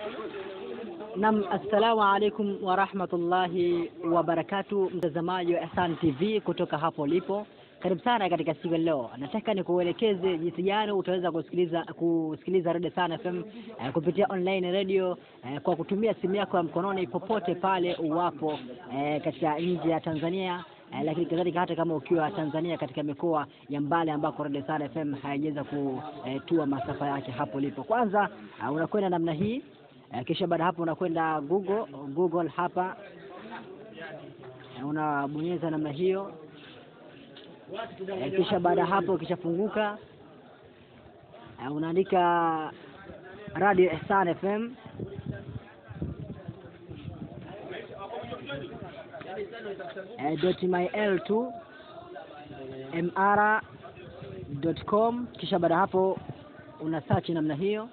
Nam, assalamu alaikum warahmatullahi wabarakatu, mtazamaji wa Ihsan TV kutoka hapo ulipo, karibu sana katika siku ya leo. Nataka nikuelekeze jinsi gani utaweza kusikiliza kusikiliza Radio Sana FM eh, kupitia online radio eh, kwa kutumia simu yako ya mkononi popote pale uwapo eh, katika nje ya Tanzania eh, lakini kadhalika hata kama ukiwa Tanzania katika mikoa ya mbali ambako Radio Sana FM haijaweza kutua masafa yake hapo ulipo. Kwanza uh, unakwenda namna hii Eh, kisha baada hapo unakwenda Google Google hapa eh, unabonyeza namna hiyo eh, kisha baada hapo ukishafunguka eh, unaandika Radio Ihsan FM eh, dot myl2 mr dot com kisha baada hapo una search namna hiyo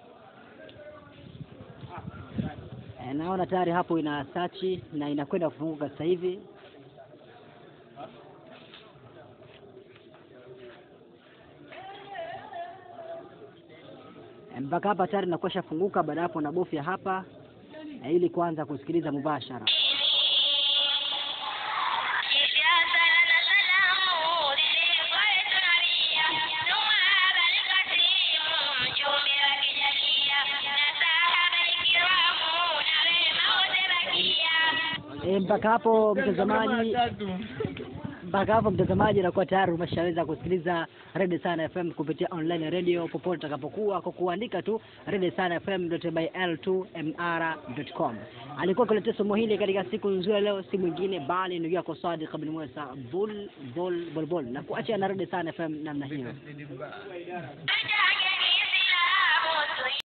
Eh, naona tayari hapo ina search na inakwenda kufunguka sasa hivi. Eh, mpaka hapa tayari inakuwa funguka. Baada hapo nabofya hapa eh, ili kuanza kusikiliza mubashara. E, mpaka hapo mtazamaji, mpaka hapo mtazamaji, inakuwa tayari umeshaweza kusikiliza Radio Sana FM kupitia online radio popote utakapokuwa kwa kuandika tu Radio Sana FM.byl2mr.com. Alikuwa kuletea somo hili katika siku nzuri leo, si mwingine bali ndugu yako Sadiq bin Musa bul bul bul bul, na kuacha na Radio Sana FM namna hiyo.